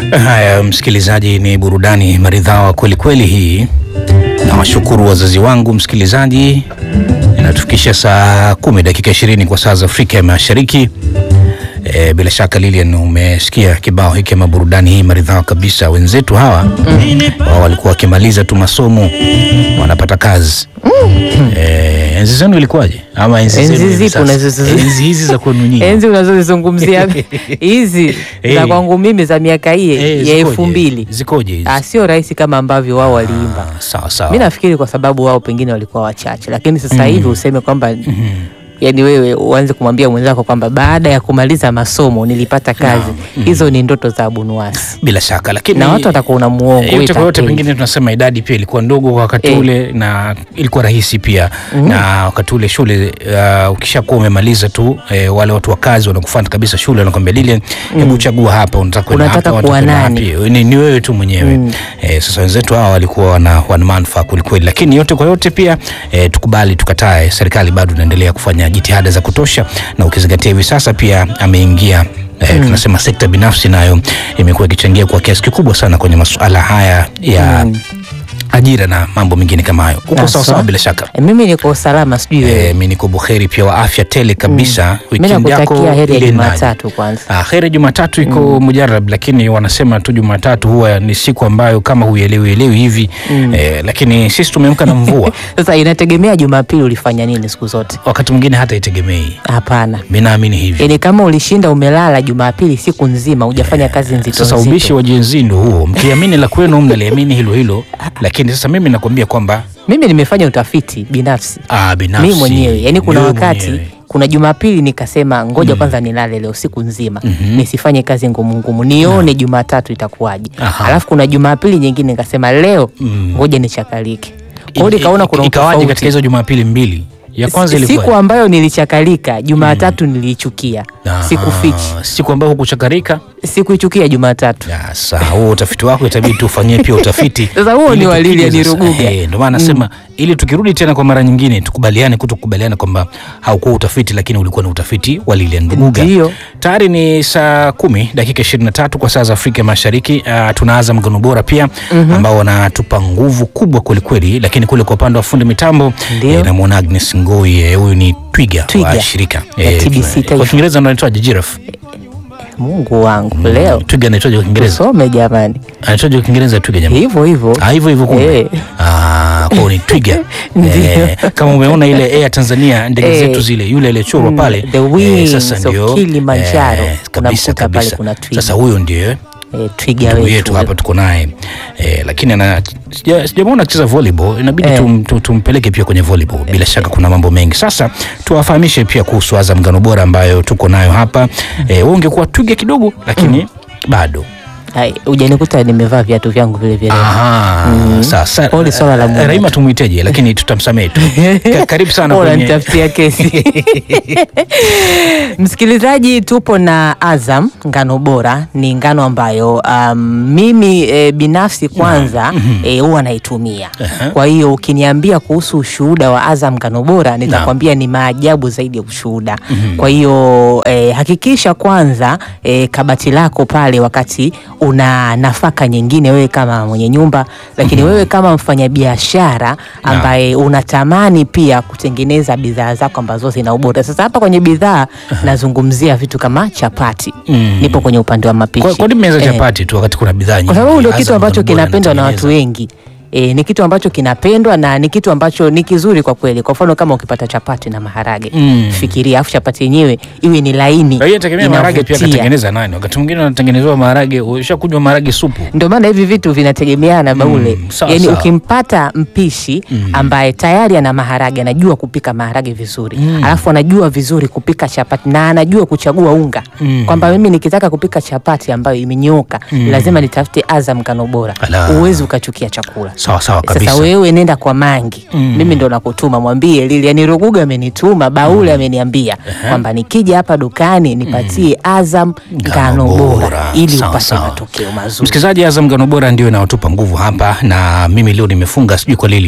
Haya, msikilizaji, ni burudani maridhawa kweli kweli hii. Nawashukuru wazazi wangu msikilizaji, inatufikisha saa kumi dakika ishirini kwa saa za Afrika ya Mashariki. E, bila shaka Lilian, umesikia kibao hiki ama burudani hii maridhawa kabisa. Wenzetu hawa wao walikuwa wakimaliza tu masomo wanapata kazi. E, enzi zenu ilikuwaje? Ama enzi Enzi zenu hivi zipo sasa? unazo- enzi hizi za kwenu nyinyi enzi unazozizungumzia hizi Eh. za kwangu mimi za miaka hii Eh, ya zikoje? elfu mbili zikoje hizi? Ah, sio rahisi kama ambavyo wao waliimba. Ah, sawa sawa. Mi nafikiri kwa sababu wao pengine walikuwa wachache, lakini sasa hivi useme kwamba yani wewe uanze kumwambia mwenzako kwamba baada ya kumaliza masomo nilipata kazi, hizo ni ndoto za abunuasi bila shaka lakini na watu watakuwa una muongo yote wewe kwa yote, tapeli. pengine tunasema idadi pia ilikuwa ndogo kwa wakati Eh. ule na ilikuwa rahisi pia na wakati ule shule uh, ukishakuwa umemaliza tu eh, wale watu wa kazi wanakufuata kabisa shule wanakwambia lile, hebu chagua hapa unataka kwenda Unataka hapa, kuwa unataka kwenda nani? wapi? Ni, ni wewe tu mwenyewe eh, sasa wenzetu hawa walikuwa wana, wana manufaa kwelikweli, lakini yote kwa yote pia eh, tukubali tukatae, serikali bado inaendelea kufanya jitihada za kutosha, na ukizingatia hivi sasa pia ameingia Eh, tunasema sekta binafsi nayo imekuwa ikichangia kwa kiasi kikubwa sana kwenye masuala haya ya ajira na mambo mengine kama hayo. Uko Haswa. sawa sawa bila shaka. Eh, mimi niko salama, sijui wewe. Eh, mi niko buheri pia wa afya tele kabisa. Mimi Weekend yako nakutakia heri ya iliendaje? Jumatatu kwanza. Ah, heri ya Jumatatu iko mujarab, lakini wanasema tu Jumatatu huwa ni siku ambayo kama huielewi elewi hivi eh, lakini sisi tumeamka na mvua Sasa inategemea Jumapili ulifanya nini siku zote. wakati mwingine hata itegemei. Hapana, Mi naamini hivi. yaani kama ulishinda umelala Jumapili siku nzima hujafanya kazi nzito Sasa nzito. ubishi wa jenzi ndo huo, mkiamini la kwenu mnaliamini hilo hilo, lakini sasa mimi nakwambia kwamba Mimi nimefanya utafiti binafsi ah, binafsi mimi mwenyewe, yaani kuna wewe wakati mwenyewe. kuna Jumapili nikasema ngoja kwanza nilale leo siku nzima nisifanye kazi ngumu ngumu nione Jumatatu itakuwaje. Aha. Alafu kuna Jumapili nyingine nikasema leo ngoja nichakalike. Kwa hiyo I- nikaona i- kuna ikawaje katika utofauti. hizo Jumapili mbili? Ya kwanza siku ilikuwa ambayo nilichakalika Jumatatu niliichukia, sikufichi, siku ambayo hukuchakarika. sikuichukia Jumatatu. Ya, sawa, huo utafiti wako itabidi tufanyie pia utafiti. Sasa huo Ili ni wa tukija Lilian sasa- Ruguga. Eh, Ndio maana nasema ili tukirudi tena kwa mara nyingine tukubaliane kutokubaliana kwamba haukuwa utafiti lakini ulikuwa ni utafiti wa Lilian Ruguga. Ndio. Tayari ni saa kumi dakika 23 kwa saa za Afrika Mashariki. Uh, tuna Azam Ngano Bora pia ambao wanatupa nguvu kubwa kwelikweli, lakini kule kwa upande wa fundi mitambo Ndio. eh, namwona Agnes Ngoi eh, huyu ni twiga, Twiga. wa shirika Ya TBC tuna- Taifa. kwa Kiingereza anaitwaje? Giraffe. Mungu wangu leo Twiga anaitwaje kwa Kiingereza? some jamani, Anaitwaje kwa Kiingereza twiga jamani? hivyo hivyo Ah, hivyo hivyo kumbe. Eh. Ah, kwa hiyo ni twiga. Ndio. Eh, kama umeona ile Air Tanzania ndege Eh. zetu zile yule aliyechorwa Mm, pale. the wings sasa of ndio Kilimanjaro. kabisa Unamkuta pale kabisa. kuna twiga. Sasa huyo ndio eh, twiga ndugu wetu yetu hapa tuko naye eh, lakini ana sija- sijamwona akicheza volleyball, inabidi Eh. tum, tum, tumpeleke pia kwenye volleyball. Bila shaka kuna mambo mengi. Sasa tuwafahamishe pia kuhusu Azam Ngano Bora ambayo tuko nayo hapa. Eh, wewe ungekuwa twiga kidogo lakini bado Hai, hujanikuta nimevaa viatu vyangu vile vile. Aha, sasa Pole, swala la muda. Raima tumwiteje, lakini tutamsamehe tu. Ka- Karibu sana Bora kwenye nitafutia kesi. Msikilizaji, tupo na Azam ngano bora. Ni ngano ambayo um, mimi e, binafsi kwanza e, huwa naitumia. Kwa hiyo ukiniambia kuhusu ushuhuda wa Azam ngano bora nitakwambia ni maajabu zaidi ya ushuhuda. Kwa hiyo e, hakikisha kwanza e, kabati lako pale wakati una nafaka nyingine, wewe kama mwenye nyumba, lakini wewe kama mfanyabiashara ambaye unatamani pia kutengeneza bidhaa zako ambazo zina ubora. Sasa hapa kwenye bidhaa nazungumzia vitu kama chapati. Nipo kwenye upande wa mapishi. Kwa, kwa nini meza Eh, chapati tu wakati kuna bidhaa nyingi? kwa sababu ndio Azam kitu ambacho Ngano Bora kinapendwa na watu inatengeneza. wengi. E, ni kitu ambacho kinapendwa na ni kitu ambacho ni kizuri kwa kweli. Kwa mfano kama ukipata chapati na maharage Mm. fikiria, afu chapati yenyewe iwe ni laini, Na hiyo tegemea maharage pia inavutia. katengeneza nani? Wakati mwingine anatengenezewa maharage, ushakunywa maharage supu. Ndio maana hivi vitu vinategemeana baule. sawa, Yaani sawa. ukimpata mpishi ambaye tayari ana maharage, anajua kupika maharage vizuri, alafu anajua vizuri kupika chapati na anajua kuchagua unga, kwamba mimi nikitaka kupika chapati ambayo imenyooka lazima nitafute Azam ngano bora. Ala. Uwezi ukachukia chakula. Sawa sawa Sasa kabisa. wewe nenda kwa Mangi, mimi ndo nakutuma, mwambie Lilian Ruguga amenituma, Baule ameniambia kwamba nikija hapa dukani nipatie Azam ngano bora ili Sawa, upate sawa. matokeo mazuri. Msikilizaji, Azam Ngano Bora ndio inayotupa nguvu hapa, na mimi leo nimefunga sijui kwa Lilian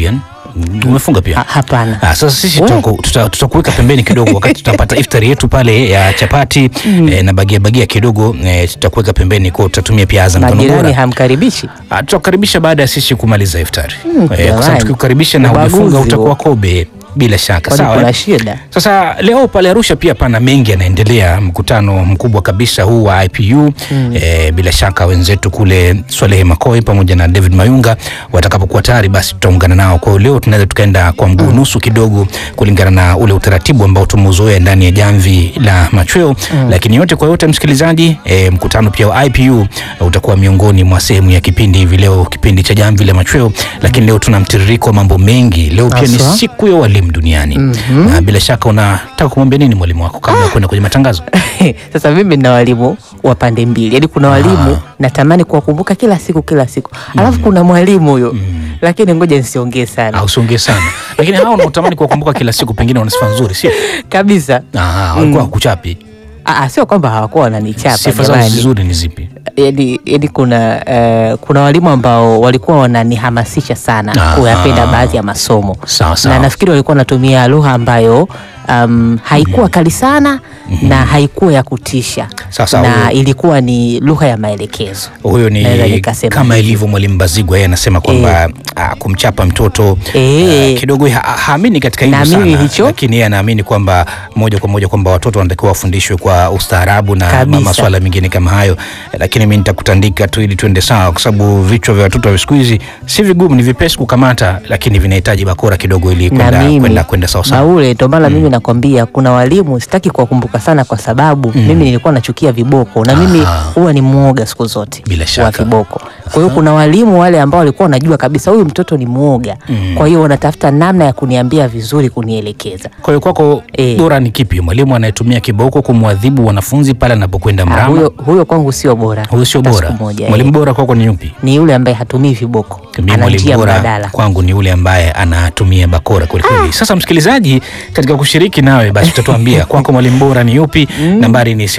Umefunga pia? Ha- hapana. Ah, sasa sisi We. tutaku- tuta- tutakuweka pembeni kidogo wakati tutapata iftari yetu pale ya chapati eh, na bagia bagia kidogo eh, tutakuweka pembeni kwa tutatumia pia Azam Ngano Majirani Bora. hamkaribishi. Ah, tutakukaribisha baada ya sisi kumaliza iftari eh, kwa jamani. sababu tukikukaribisha na Ubaguzi umefunga huo. utakuwa kobe bila shaka Kwani sawa kuna eh? shida? Sasa leo pale Arusha pia pana mengi yanaendelea, mkutano mkubwa kabisa huu wa IPU eh, bila shaka wenzetu kule Swalehe Makoi pamoja na David Mayunga watakapokuwa tayari, basi tutaungana nao. Kwa hiyo leo tunaweza tukaenda kwa mguu nusu kidogo, kulingana na ule utaratibu ambao tumeuzoea ndani ya jamvi la machweo lakini yote kwa yote, msikilizaji, eh, mkutano pia wa IPU eh, utakuwa miongoni mwa sehemu ya kipindi hivi leo, kipindi cha jamvi la machweo. Lakini leo tuna mtiririko wa mambo mengi. Leo pia ni Haswa? siku ya walimu duniani na bila shaka unataka kumwambia nini mwalimu wako kabla ya kwenda kwenye matangazo? Sasa mimi na walimu wa pande mbili, yaani kuna walimu natamani kuwakumbuka kila siku kila siku, alafu kuna mwalimu huyo, lakini ngoja nisiongee sana Au usiongee sana, lakini hao unaotamani kuwakumbuka kila siku, pengine wana sifa nzuri, sio? kabisa. Ah, walikuwa hakuchapi. Aa, sio kwamba hawakuwa wananichapa Sifa zao jamani. nzuri ni zipi? yani, yani kuna eh, kuna walimu ambao walikuwa wananihamasisha sana Aha. kuyapenda baadhi ya masomo Sawa sawa. na nafikiri walikuwa wanatumia lugha ambayo um, haikuwa kali sana na haikuwa ya kutisha Sawa sawa, na huyo- ilikuwa ni lugha ya maelekezo. Huyo Naweza ni nikasema kama hivyo. ilivyo mwalimu Bazigwa, yeye anasema kwamba ah, kumchapa mtoto Eh. ah, kidogo ha- haamini katika hilo Naamini sana, hicho. lakini yeye anaamini kwamba moja kwa moja kwamba watoto wanatakiwa wafundishwe kwa ustaarabu na Kabisa. masuala mengine kama hayo, lakini mimi nitakutandika tu ili tuende sawa, kwa sababu vichwa vya watoto wa siku hizi si vigumu, ni vipesi kukamata, lakini vinahitaji bakora kidogo ili na kwenda mimi kwenda kwenda sawa sawa. Baule, ndio maana mimi nakwambia kuna walimu sitaki kuwakumbuka sana, kwa sababu mimi nilikuwa nachukia viboko na mimi Aha. huwa ni mwoga siku zote Bila wa shaka. viboko. Kwa hiyo kuna walimu wale ambao walikuwa wanajua kabisa huyu mtoto ni mwoga, kwa hiyo wanatafuta namna ya kuniambia vizuri, kunielekeza. Kwa hiyo kwako Eh. bora ni kipi, mwalimu anayetumia kiboko kumwadhibu wanafunzi pale anapokwenda Ah, mrama? huyo, huyo kwangu sio bora, Huyo sio hata bora. siku moja, Mwalimu eh. bora kwako ni yupi? ni yule ambaye hatumii viboko, Mimi ana mwalimu njia bora mbadala. kwangu ni yule ambaye anatumia bakora kweli kweli. Sasa msikilizaji, katika kushiriki nawe basi utatuambia kwako mwalimu bora ni yupi? Nambari ni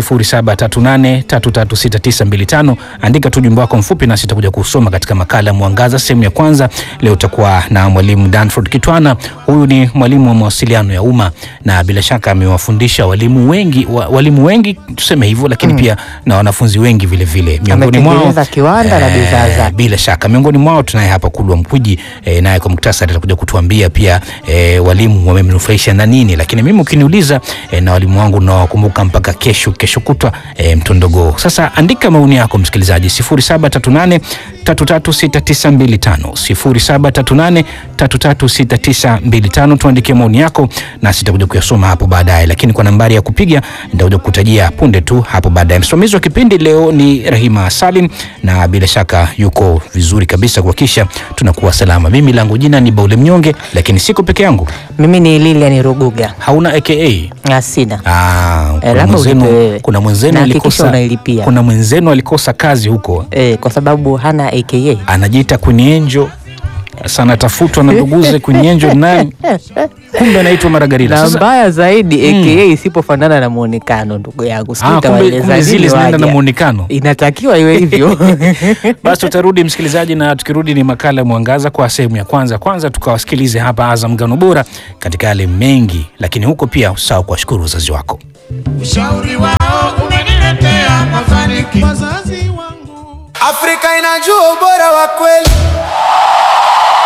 0738336925. Andika tu jumbe wako mfupi nasi tutakuja kusoma katika makala ya Mwangaza sehemu ya kwanza. Leo utakuwa na mwalimu Danford Kitwana. Huyu ni mwalimu wa mawasiliano ya umma na bila shaka amewafundisha walimu wengi wa, walimu wengi tuseme hivyo, lakini pia na wanafunzi wengi vile vile. Miongoni mwao Ametengeneza kiwanda na bidhaa zake. bila shaka miongoni mwao tunaye hapa Kulwa Mkwiji e, naye kwa muktasari atakuja kutuambia pia e, walimu wamemnufaisha na nini, lakini mimi ukiniuliza e, na walimu wangu nawakumbuka mpaka kesho kesho kutwa e, mtondogoo. Sasa andika maoni yako msikilizaji 0738 336925 0738 336925 tuandikie maoni yako nasi tutakuja kuyasoma hapo baadaye, lakini kwa nambari ya kupiga nitakuja kukutajia punde tu hapo baadaye. Msimamizi wa kipindi leo ni Rahima Salim na bila shaka yuko vizuri kabisa kuhakikisha tunakuwa salama. Mimi langu jina ni Baule Mnyonge, lakini siko peke yangu. Mimi ni Lilian Ruguga, Hauna aka? asina Ah, kuna labda mwenzenu- ulipe wewe. kuna mwenzenu Na hakikisha alikosa, unailipia. kuna mwenzenu alikosa kazi huko, eh, kwa sababu hana aka anajiita Queen Angel. Sasa anatafutwa na nduguze Queen Angel nani, kumbe anaitwa Maragarila. na Sasa mbaya zaidi aka isipofanana na muonekano, ndugu yangu, sijui Ah, kumbe- utawaeleza kumbe zile nini zinaenda na waja. muonekano. Inatakiwa iwe hivyo. Basi tutarudi msikilizaji, na tukirudi ni makala ya Mwangaza kwa sehemu ya kwanza. Kwanza tukawasikilize hapa Azam Ngano Bora katika yale mengi, lakini huko pia usahau kuwashukuru wazazi wako. Ushauri wao umeniletea mafanikio. Wazazi wangu, Afrika inajua ubora wa kweli.